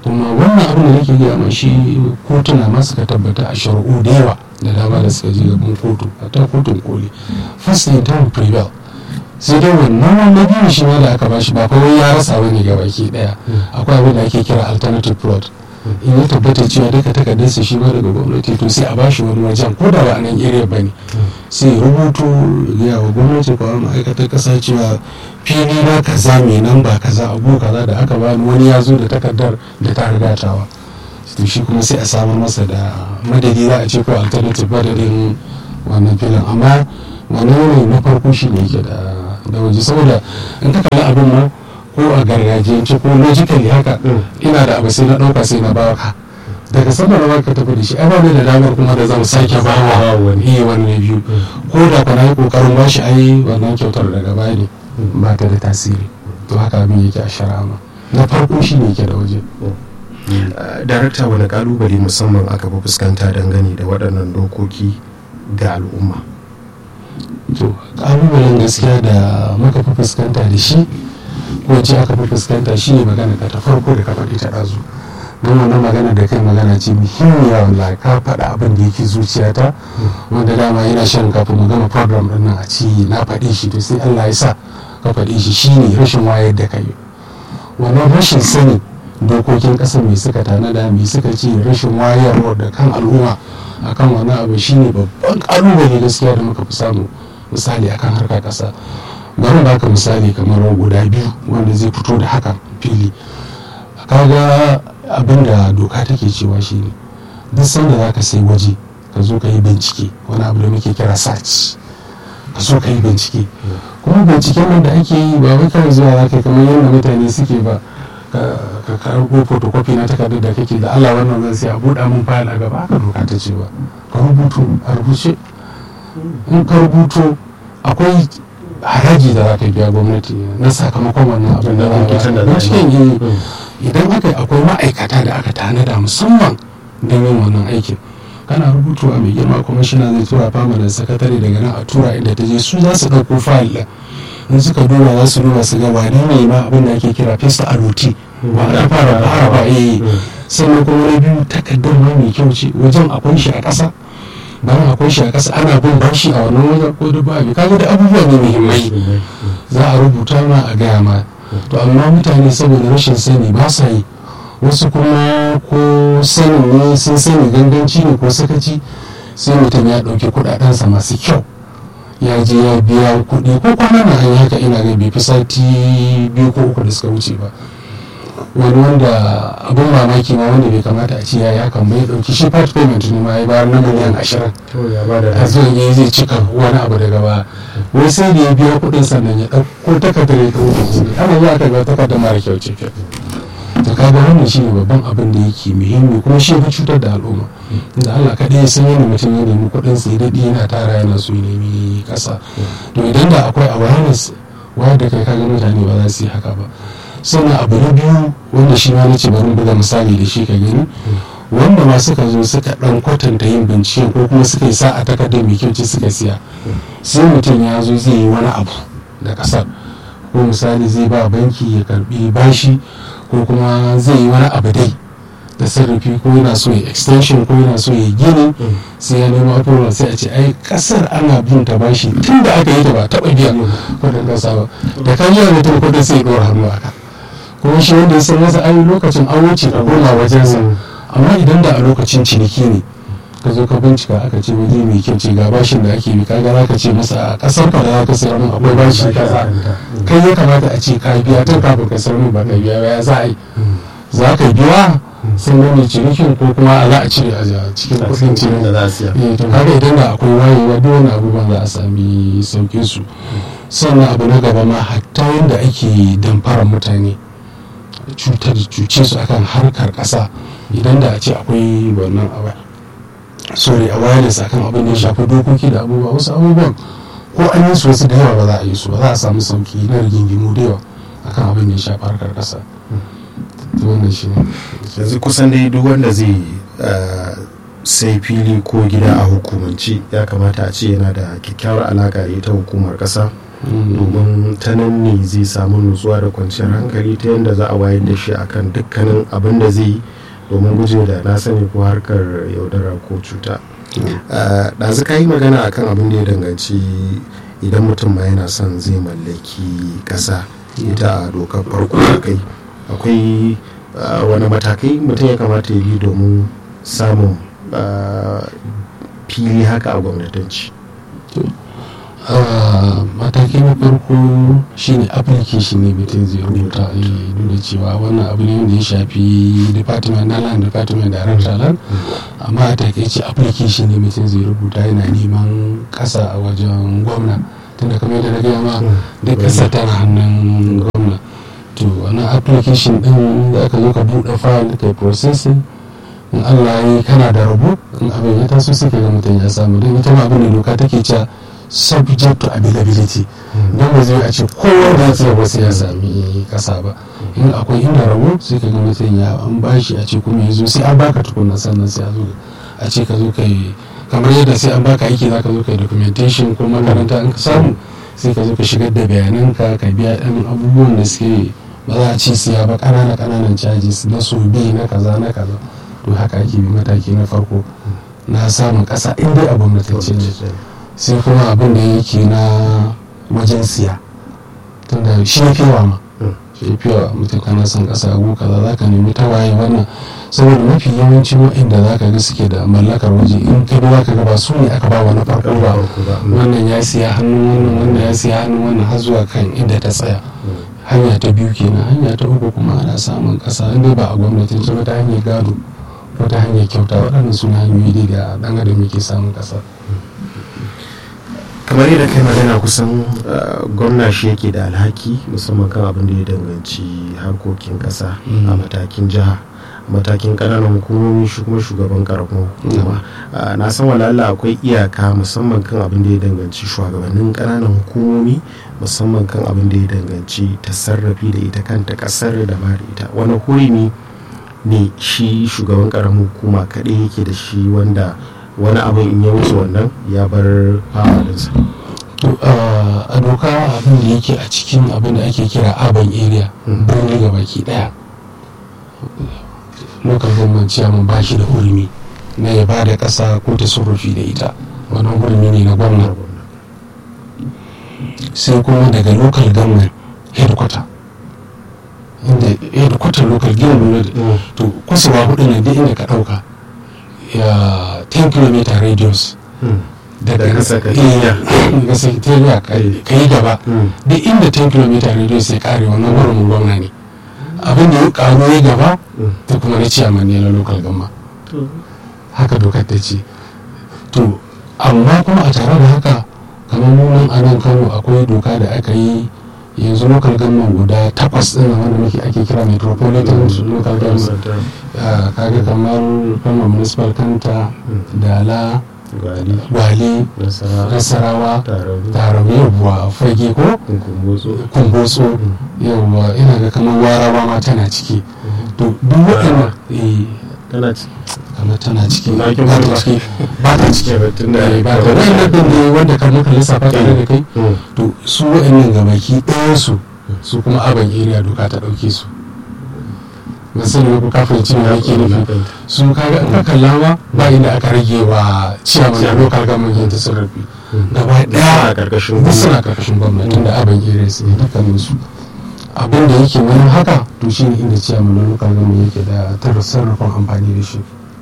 kuma wannan abin da nake gaya mai shi kotuna ma suka tabbata a shari'u da yawa da dama da suka je gaban kotu a ta kotun koli first in time prevail sai dai wannan wannan biyu shi ma da aka bashi ba kawai ya rasa wani ga baki daya akwai abin da ake kira alternative plot in ya tabbata cewa duka takardarsa shi ma daga gwamnati to sai a bashi wani wajen ko da ba a nan area ba ne sai rubutu ya wa gwamnati ko ma'aikatar kasa cewa fili na kaza mai nan ba kaza abu kaza da aka bani wani ya zo da takardar da ta rigatawa to shi kuma sai a samar masa da madadi za a ce ko alternative madadin wannan filin amma wannan ne na farko shi ne yake da da waje saboda in ka kalli abin ma ko a gargajiyance ko logically haka ina da abu sai na ɗauka sai na bawa ka daga sama na ka tafi da shi ai ba da damar kuma da zan sake bawa wani wani biyu ko da kana yi kokarin bashi ai wannan kyautar daga baya ne ba ta da tasiri to haka abin yake a shari'a ma na farko shi ne yake da waje darakta wani kalubale musamman aka fi fuskanta dangane da waɗannan dokoki ga al'umma to kalubalen gaskiya da muka fi fuskanta da shi ko ce aka fi fuskanta shi ne magana ta farko da ka faɗi ta ɗazu don wannan magana da kai magana ce muhimmiya wanda ka faɗa abin da yake zuciyata wanda dama yana shan kafin mu gama program ɗin nan a ci na faɗi shi to sai Allah ya sa ka faɗi shi shine rashin wayar da kai wannan rashin sani dokokin ƙasar mai suka tanada mai suka ce rashin wayarwa da kan al'umma akan wani abu shine babban ƙalubale gaskiya da muka fi samu misali akan harkar ƙasa bari baka misali kamar guda biyu wanda zai fito da hakan fili kaga abin da doka take cewa shine duk sanda za ka sai waje ka zo ka yi bincike wani abu da muke kira search ka zo ka yi bincike kuma binciken nan da ake yi ba wai kawai zuwa za ka kamar yadda mutane suke ba ka karbo photocopy na takardar da kake da Allah wannan zan sai a buɗa mun fayil a gaba haka doka ta ce ba ka rubutu a rubuce in ka rubuto akwai haraji da za ka biya gwamnati na sakamakon wannan abin da za ka cikin yi idan aka akwai ma'aikata da aka tanada musamman don yin wannan aikin kana rubutuwa mai girma kuma shi zai tura fama da sakatare daga nan a tura inda ta je su za su ɗauko fayil ɗin in suka duba za su duba su ga wani ne ma abin da ake kira fesa a ruti ba a fara fara ba eh sannan kuma na biyu takardar ma mai kyau ce wajen akwai shi a ƙasa bayan akwai shi a ƙasa ana bin bashi a wannan wajen ko da babu kaga da abubuwa ne muhimmai za a rubuta ma a gaya ma to amma mutane saboda rashin sani ba sa yi wasu kuma ko sanin ne sun sani ganganci ne ko sakaci sai mutum ya ɗauki kuɗaɗensa masu kyau ya je ya biya kuɗi ko kwanan nan an haka ina ga bai fi sati biyu ko uku da suka wuce ba wani wanda abin mamaki ma wanda bai kamata a ce ya ya kan bai dauki shi part payment ne ma ya bayar na miliyan ashirin a zuwa ya zai cika wani abu daga ba wai sai da ya biya kuɗin sannan ya ɗauko takardar ya ɗauko kuɗi ana zuwa aka ga takardar mara kyau ce to kaga wannan shi ne babban abin da yake muhimmi kuma shi ya cutar da al'umma da Allah kaɗai ya san yadda mutum ya nemi kuɗin sai daɗi yana tara yana so ya nemi ƙasa to idan da akwai awareness wayar da kai kaga mutane ba za su yi haka ba sannan abu na biyu wanda shi ma nace bari buga misali da shi ka gani wanda ma suka zo suka dan kwatanta yin bincike ko kuma suka yi sa'a takardar mai kyau ce suka siya sai mutum ya zo zai yi wani abu da kasar ko misali zai ba banki ya karbi bashi ko kuma zai yi wani abu dai da sarrafi ko yana so ya extension ko yana so ya gini sai ya nemo approval sai a ce ai kasar ana bin ta bashi tun da aka yi ta ba taɓa biyan kudin kasa ba da kan yi mutum kudin sai ya ɗora hannu a kan kuma shi wanda ya san masa ai lokacin an wuce ka koma wajensa amma idan da a lokacin ciniki ne ka zo ka bincika aka ce waje mai kyau ce ga bashin da ake bi kaga za ka ce masa a kasar ka da za ka sayar min akwai bashi kaza kai ya kamata a ce ka biya tun kafin ka sayar min ba ka biya ya za a yi za ka biya sun gane cinikin ko kuma za a cire a cikin kudin cinikin da za su yi to kaga idan da akwai wayewa duk wani abubuwan za a sami saukin su sannan abu na gaba ma hatta yadda ake damfarar mutane cutar cuce su akan harkar kasa idan da a ce akwai wannan awa sorry awareness akan abin da ya shafi dokoki da abubuwa wasu abubuwan ko an yi su wasu da yawa ba za a yi su ba za a samu sauki na rigingimu da yawa akan abin da ya shafi harkar kasa wannan shi ne yanzu kusan dai duk wanda zai sai fili ko gida a hukumance ya kamata a ce yana da kyakkyawar alaka da ita hukumar kasa domin ta nan ne zai samu nutsuwa da kwanciyar hankali ta yadda za a wayar da shi akan dukkanin abin da zai yi domin guje da na sani ko harkar yaudara ko cuta ɗazu ka yi magana akan abin da ya danganci idan mutum ma yana son zai mallaki ƙasa ita a dokar farko da kai akwai wani matakai mutum ya kamata ya bi domin samun fili haka a gwamnatanci mataki na farko shine application ne mutum zai rubuta duk da cewa wannan abu ne wanda ya shafi department na land department director land amma a takaice application ne mutum zai rubuta yana neman kasa a wajen gwamna tunda kamar yadda na gaya ma da kasa tana hannun gwamna to wannan application din da aka zo ka buɗe file kai processing in allah ya kana da rabo in abin ya taso sai ga mutum ya samu don ita ma abin da doka take cewa subject to availability don ba zai a ce kowa da ya ba sai ya sami kasa ba in akwai inda rabo sai ka ga mutum ya an bashi a ce kuma ya zo sai an baka tukunna sannan sai a zo a ce ka zo ka yi kamar yadda sai an baka aiki za ka zo ka yi documentation ko makaranta in ka samu sai ka zo ka shigar da bayananka ka biya ɗan abubuwan da suke ba za a ce siya ba ƙanana ƙananan charges na so bi na kaza na kaza to haka ake bi mataki na farko na samun ƙasa in dai a gwamnatance ne sai kuma abin da yake na wajen siya tunda shi ya fiwa ma shi ya fiwa mutum kana son ƙasa abu kaza za ka nemi tawaye wannan saboda mafi yawancin waɗanda za ka ga suke da mallakar waje in ka za ka ga ba su ne aka ba wani farko ba wannan ya siya hannun wannan wannan ya siya hannun wannan har zuwa kan inda ta tsaya hanya ta biyu kenan hanya ta uku kuma ana samun ƙasa inda ba a gwamnatin ba ta hanyar gado ko ta hanyar kyauta waɗannan suna hanyoyi da ɗan adam yake samun ƙasa kamar yadda kai magana kusan gwamna shi yake da alhaki musamman kan abin da ya danganci harkokin kasa a matakin jiha matakin kananan hukumomi shi kuma shugaban karamar hukuma na san walala akwai iyaka musamman kan abin da ya danganci shugabannin kananan hukumomi musamman kan abin da ya danganci tasarrafi da ita kanta kasar da ba da ita wani hurumi ne shi shugaban karamar hukuma kaɗai yake da shi wanda wani abin in ya wuce wannan ya bar fawalinsa a doka abin da yake a cikin abin da ake kira urban area birni ga baki daya local government chairman ba shi da hurumi na ya ba da kasa ko ta surufi da ita wannan hurumi ne na gwamna sai kuma daga local government headquarter inda headquarter local government to kusurwa hudu ne duk inda ka dauka ya 10 km radius daga sakatariya ka yi gaba duk inda 10 km radius ya kare wannan wurin gwamna ne abin da ya karu ya gaba ta kuma na ciyaman ne na local gama haka dokar ta ce to amma kuma a tare da haka kamar nunan a nan kano akwai doka da aka yi yanzu local government guda takwas din wanda muke ake kira metropolitan local government kaga kamar kano municipal kanta dala gwale nasarawa tarawa yawwa fage ko kumbotso yawwa ina ga kamar warawa ma tana ciki to duk waɗanda kamar tana ciki ba ta ciki ba ta ciki ba ta wannan din ne wanda kan muka lissafa tare da kai to su waɗannan gabaki ɗayan su su kuma aban area doka ta ɗauke su ban sani ko kafin cin da yake nufi su kaga in ka kalla ma ba inda aka rage wa ciyaman da local government yin tasarrufi gaba ɗaya duk suna karkashin gwamnati da aban area su ne dukkanin su abin da yake wani haka to shi ne inda ciyaman na local government yake da tasarrufin amfani da shi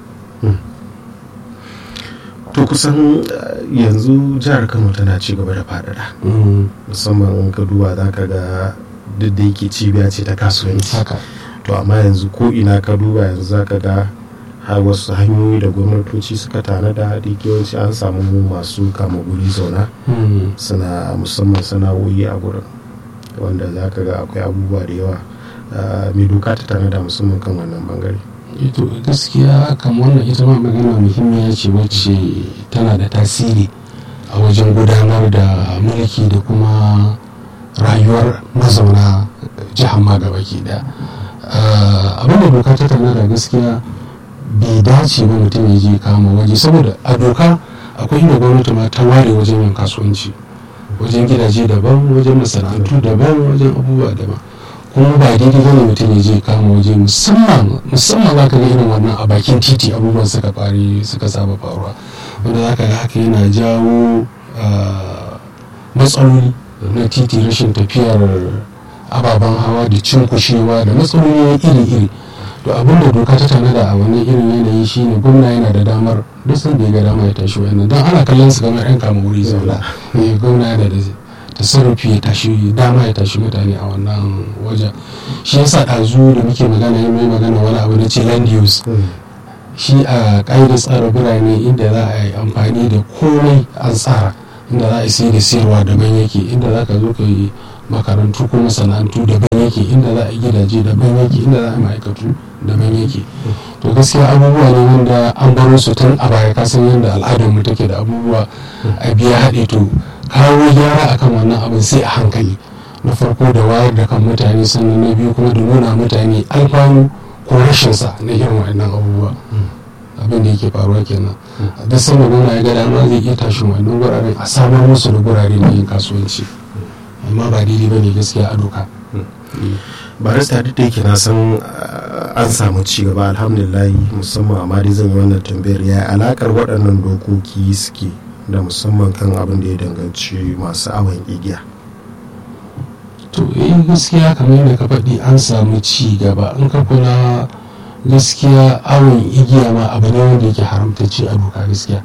to kusan yanzu jihar kano tana ci gaba da faɗaɗa musamman in ka duba za ka ga duk da yake cibiya ce ta kasuwanci to amma yanzu ko ina ka duba yanzu za ka ga har wasu hanyoyi da gwamnatoci suka tanada da yawanci an samu masu kama guri zauna suna musamman sana'o'i a gurin wanda za ka ga akwai abubuwa da yawa mai doka ta tanada musamman kan wannan bangare ito gaskiya kan wannan ita ma magana muhimmiya ce wacce tana da tasiri a wajen gudanar da mulki da kuma rayuwar mazauna jihar ma gabaki daya abinda doka ta tana da gaskiya bai dace ba mutum ya je kama waje saboda a doka akwai inda gwamnati ma ta ware wajen yin kasuwanci wajen gidaje daban wajen masana'antu daban wajen abubuwa daban kuma ba daidai bane mutum ya je kama waje musamman musamman za ka ga irin wannan a bakin titi abubuwan suka fari suka saba faruwa wanda za ka ga haka yana jawo matsaloli na titi rashin tafiyar ababen hawa da cinkushewa da matsaloli iri-iri to abin da doka ta tanada a wani irin yanayi shine gwamna yana da damar duk sanda ya ga dama ya tashi wannan don ana kallon su kamar yan kama wuri zauna gwamna yana da tasarrufi ya tashi dama ya tashi mutane a wannan wajen shi yasa ɗazu da muke magana yi mai magana wani abu na ce land use shi a ƙa'idar tsara birane inda za a yi amfani da komai an tsara inda za a yi sai da siyarwa daban yake inda za ka zo ka yi makarantu ko masana'antu daban yake inda za a yi gidaje daban yake inda za a yi ma'aikatu daban yake to gaskiya abubuwa ne wanda an baro su tun a baya kasan yadda al'adar mu take da abubuwa a biya haɗe to kawo gyara akan wannan abin sai a hankali na farko da wayar da kan mutane sannan na biyu kuma da nuna mutane alfanu ko rashin sa na irin waɗannan abubuwa abin da yake faruwa kenan duk sanda nuna ya ga dama zai iya tashin wannan guraren a samar musu da gurare na yin kasuwanci amma ba daidai ba ne gaskiya a doka barista duk da yake na san an samu ci gaba alhamdulillah musamman amma dai zan yi wannan tambayar ya alakar waɗannan dokoki suke da musamman kan abin da ya danganci masu awon igiya to eh gaskiya kamar yadda ka faɗi an samu ci gaba in ka kula gaskiya awon igiya ma abu ne wanda yake haramtacce a doka gaskiya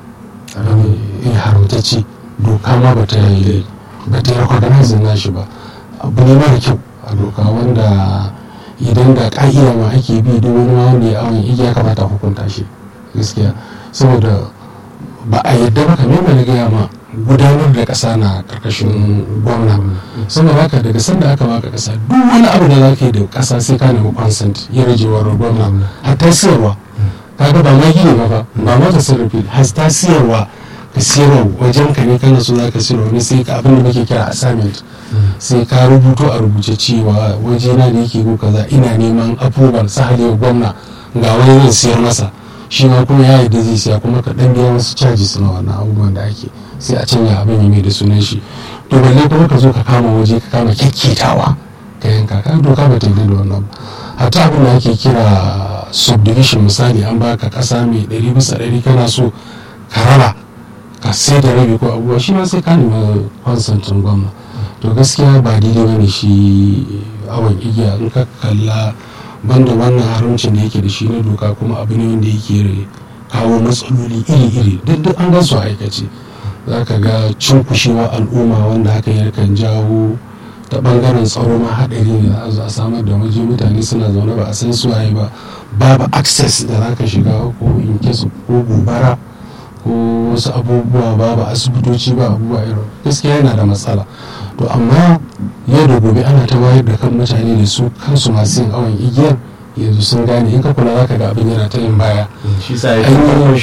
haramtacce doka ma ba ta yi ba ta recognize na shi ba abu ne mara kyau a doka wanda idan da ka'ida ma ake bi duk wani ma wanda ya awon igiya kamata hukunta shi gaskiya saboda ba a yadda ba kamar da na gaya ma gudanar da ƙasa na ƙarƙashin gwamna saboda haka daga sanda aka baka ƙasa duk wani abu da za ka yi da ƙasa sai ka nemi consent ya rajewar gwamna hatta siyarwa kaga ba ma gini ba ba ba ma tasarrufi hatta siyarwa ka siyarwa wajen ka ne kana so za ka siyarwa wani sai ka abin da muke kira assignment sai ka rubuto a rubuce cewa waje na da yake ko kaza ina neman approval sahalewa gwamna ga wani zan siyar masa shi ma kuma ya yarda zai siya kuma ka dan biya wasu charges na wannan abubuwan da ake sai a canja abin ya mai da sunan shi to balle kuma ka zo ka kama waje ka kama kyakketawa ka yanka ka doka ba ta yi da wannan ba hatta abin da ake kira subdivision misali an baka kasa mai ɗari bisa ɗari kana so ka raba ka sai da rabi ko abubuwa shi ma sai ka nemi konsantin gwamna to gaskiya ba daidai bane shi awon igiya in ka kalla banda wannan haramcin da yake da shi na doka kuma abu ne wanda yake kawo matsaloli iri-iri duk duk an gan su aikace za ka ga cunkushewa al'umma wanda haka yakan jawo ta bangaren tsaro ma haɗari ne za a samar da waje mutane suna zaune ba a san su waye ba babu access da za ka shiga ko in ko gobara ko wasu abubuwa babu asibitoci ba abubuwa irin gaskiya yana da matsala to amma yau da gobe ana ta wayar da kan mutane da su kansu masu yin awon igiyar yanzu sun gane in ka kula za ka ga abin yana ta yin baya shi sa ya kuma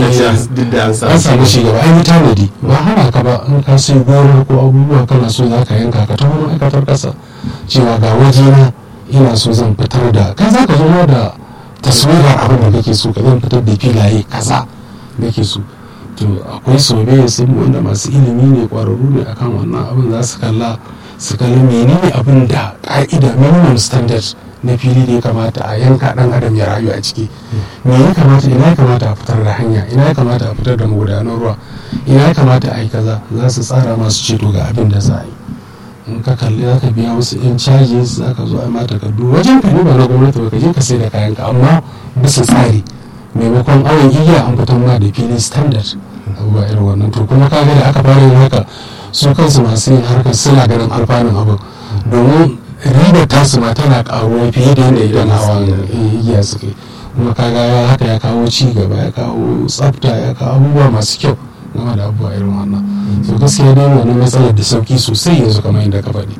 duk da an an samu shi gaba an yi tanadi ba hana ka ba in ka sai gona ko abubuwa kana so za ka yanka ka ta wani ma'aikatar kasa cewa ga waje na ina so zan fitar da kai za ka zo da taswirar abin da kake so ka zan fitar da filaye kaza nake so to akwai soyayya sun wanda masu ilimi ne kwararru ne akan wannan abin za su kalla su kalli menene abin da ka'ida minimum standard na fili da ya kamata a yanka dan adam ya rayu a ciki me ya kamata ina ya kamata a fitar da hanya ina ya kamata a fitar da magudanar ruwa ina ya kamata a yi kaza za su tsara masu ceto ga abin da za a yi in ka kalli za ka biya wasu yan charges za ka zo a mata takardu wajen ka ba na gwamnati ba ka je ka sai da kayan ka amma bisa tsari maimakon awon igiya an fitar ma da fili standard abubuwa irin wannan to kuma ka ga da aka fara yin haka su kansu masu yin harkar suna ganin alfanun abin domin ribar tasu ma tana karuwa fiye da yadda idan hawan igiya suka yi kuma kaga haka ya kawo ci gaba ya kawo tsafta ya kawo abubuwa masu kyau game da abubuwa irin wannan so gaskiya dai wani matsalar da sauki sosai yanzu kamar yadda ka faɗi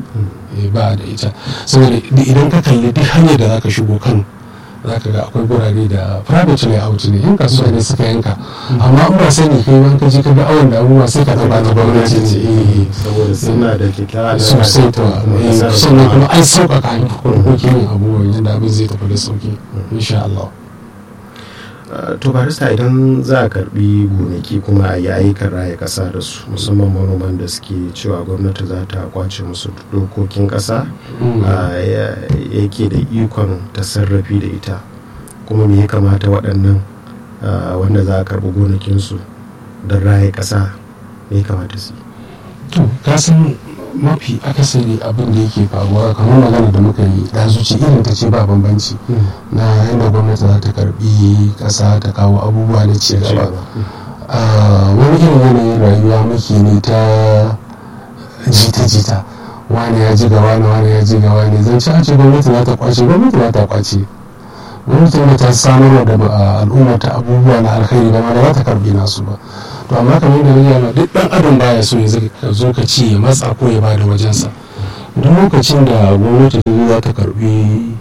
ba da ita saboda idan ka kalli duk hanyar da zaka shigo kano za ka ga akwai gurare da private layout ne yan kasuwa ne suka yanka amma in ba sani kai ban ka je ka ga awon da abubuwa sai ka ɗauka na gwamnati ne saboda suna da kyakkyawa sosai to sannan kuma an sauƙaƙa harkokin abubuwan yadda abin zai tafi da sauki insha Allah to barista idan za a karbi gonaki kuma a yi ayyukan raya kasa da su musamman manoman da suke cewa gwamnati za ta kwace musu dokokin kasa yake da ikon ta sarrafi da ita kuma me ya kamata waɗannan wanda za a karbi gonakinsu don raya kasa me ya kamata su to kasan mafi akasari abin da yake faruwa kamar magana da muka yi da zuci irin ta ce ba bambanci na yadda gwamnati za ta karbi kasa ta kawo abubuwa na ci gaba wani irin yanayin rayuwa muke ne ta jita-jita wani ya ji gawa ne wani ya ji gawa ne zan ci a ce gwamnati za ta kwace gwamnati za ta kwace gwamnati da ta samar da al'umma ta abubuwa na alkhairi ba ma da za ta karbi nasu ba to amma kamar da yana duk dan adam baya so ya zo ka ci ya matsa ko ya bada wajensa duk lokacin da gwamnati za ta karbi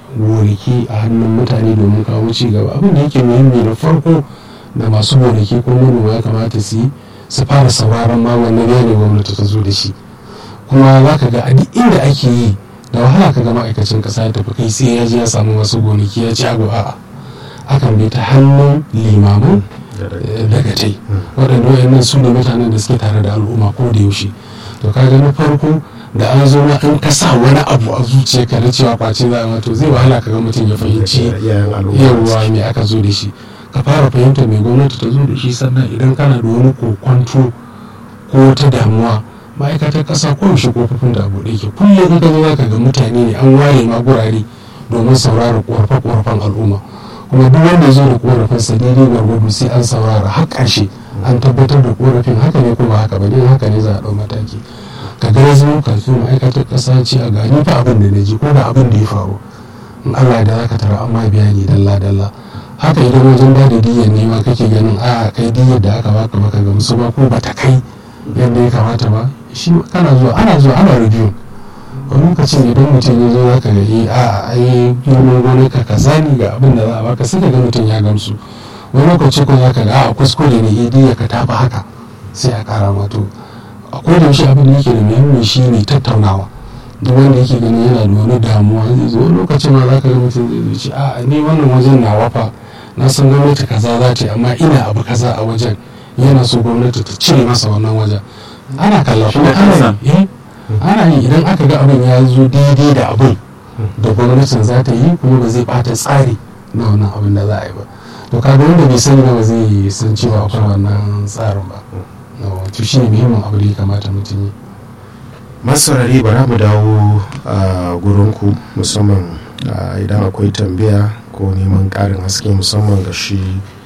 gonaki a hannun mutane domin kawo ci gaba abin da yake muhimmi da farko da masu gonaki ko manoma ya kamata su yi su fara sauraron ma wannan ne gwamnati ta zo da shi kuma za ka ga a duk inda ake yi da wahala ka ga ma'aikacin kasa ya tafi kai sai ya je ya samu masu gonaki ya ci abu a'a akan bi ta hannun limaman dagatai waɗanda wayannan su ne mutanen da suke tare da al'umma ko da yaushe to kaga na farko da an zo na an kasa wani abu a zuciyarka na cewa kwace za a wato zai wahala ka ga mutum ya fahimci yawa me aka zo da shi ka fara fahimta mai gwamnati ta zo da shi sannan idan kana da wani kokwanto ko wata damuwa ma'aikatar ƙasa ko yaushe kofofin da abu da yake kullum in ka zo za ka ga mutane ne an ware ma gurare domin saurara ƙorafe-ƙorafen al'umma kuma duk wanda ya zo da korafin sa daidai gwargwado sai an saurara har ƙarshe an tabbatar da korafin haka ne kuma haka ba ne haka ne za a ɗau mataki ka ga ya zama kafin ma'aikatar ƙasa ce a gani fa abin da na ji ko da abin da ya faru in Allah da zaka tara amma bayani dalla dalla haka idan wajen ba da diyyar ne ma kake ganin a kai diyyar da aka baka baka ga musu ba ko bata kai yadda ya kamata ba shi kana zuwa ana zuwa ana review wani lokacin idan mutum ya zo zaka ga eh a ai girman gonar ka kaza ne ga abin da za a baka sai ga mutum ya gamsu wani lokaci ko zaka ga a kuskure ne eh diyyar ka tafi haka sai a kara mato a koda shi abin da yake da muhimmi shi ne tattaunawa duk wanda yake ganin yana da wani damuwa zai zo lokacin ma zaka ga mutum zai ce a ni wannan wajen na wafa na san gwamnati kaza za ta yi amma ina abu kaza a wajen yana so gwamnati ta cire masa wannan wajen ana kalla kuma ana yi ana yi idan aka ga abin ya zo daidai da abin da gwamnatin za ta yi kuma ba zai bata tsari na wannan abin da za a yi ba to kaga wanda bai sani ba zai san cewa akwai wannan tsarin ba to shi ne muhimmin abu da ya kamata mutum yi masarari bara mu dawo a gurinku musamman idan akwai tambaya ko neman karin haske musamman ga shi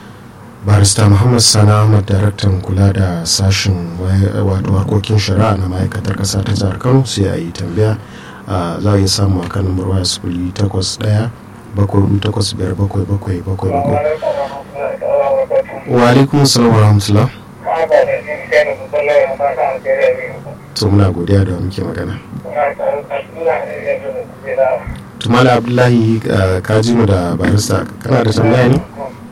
barista muhammad sani ahmad daraktan kula da sashen wato harkokin shari'a na ma'aikatar kasa ta jihar kano sai a yi tambaya za a iya samu a kan numar waya sifili takwas ɗaya bakwai hudu takwas biyar bakwai bakwai bakwai bakwai wa alaikum salam wa rahmatullah to muna godiya da muke magana tumala abdullahi ka ji mu da barista kana da tambaya ne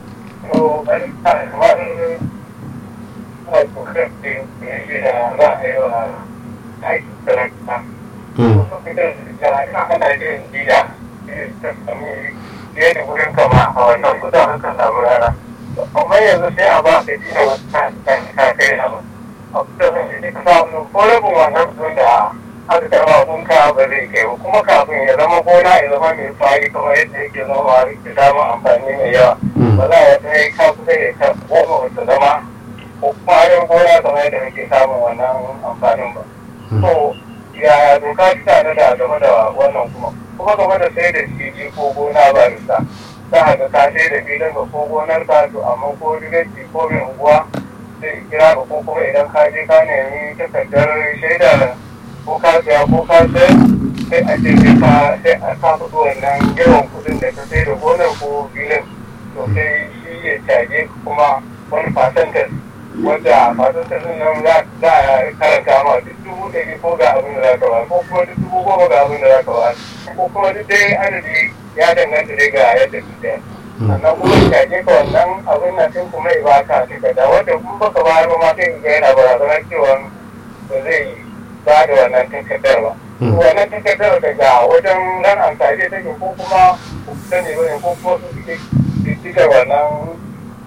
amma yanzu sai a ba ka dina wata ta kai na samu ko rabin wannan sun da aka karba kun ka ba zai kai ba kuma kafin ya zama gona ya zama mai fari kamar yadda yake noma da samun amfani mai yawa ba za a ta yi ka kusa ya ka goma wata zama ko kuma yin gona kamar yadda muke samun wannan amfanin ba to yaya doka ta tare da game da wannan kuma kuma game da sai da fili ko gona ba bisa za a ga ka sai da filin ka ko gonar ka to amma ko rigaci ko mai unguwa sai kira ka ko kuma idan ka je ka nemi takardar shaida ko ka saya ko ka sayar sai a ce sai ka sai a ka fito wannan yawan kuɗin da ka sai da gonar ko filin to sai shi ya caje kuma wani fasantar wanda fasantar din nan za a karanta ma duk dubu ɗari ko ga abin da za ka ba ko kuma duk dubu goma ga abin da za ka ba ko kuma duk dai adadi ya danganta dai ga yadda ka sayar sannan kuma ya caje ka wannan abin nan sai kuma ya baka takarda wanda kuma baka bayar ba ma sai ga yana barazanar cewa ba zai ba da wannan takardar ba. Wannan takardar daga wajen nan amfani take ko kuma sani ba ne ko kuma su suke diddigar wannan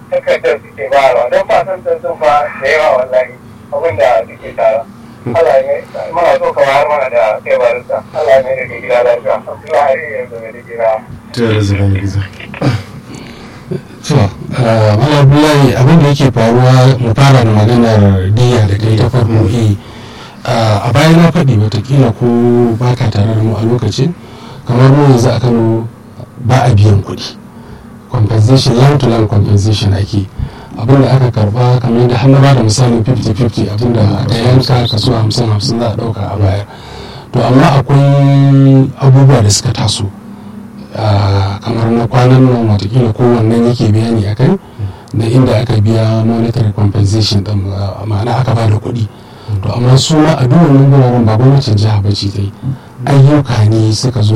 takardar suke bayarwa don ba san sun fa da yawa wallahi abin da suke tara Allah ne muna so ka bayar mana da kai barista Allah ne da ke gida lafiya Abdullahi yanzu ne da gida tare da gizo to mala abdullahi abin da yake faruwa mu fara da maganar diya da kai ta farko eh a baya na faɗi watakila ko ba ka tare da mu a lokacin kamar mu yanzu a kano ba a biyan kuɗi compensation land to land compensation ake abin da aka karba kamar yadda har na ba da misalin 50-50 abin da aka yanka kaso 50-50 za a ɗauka a bayar to amma akwai abubuwa da suka taso kamar na kwanan nan watakila kowannen yake bayani a kai da inda aka biya monetary compensation din ma'ana aka ba da kuɗi to amma su ma a duk wannan guraren ba gwamnatin jiha ba ce ta yi ayyuka ne suka zo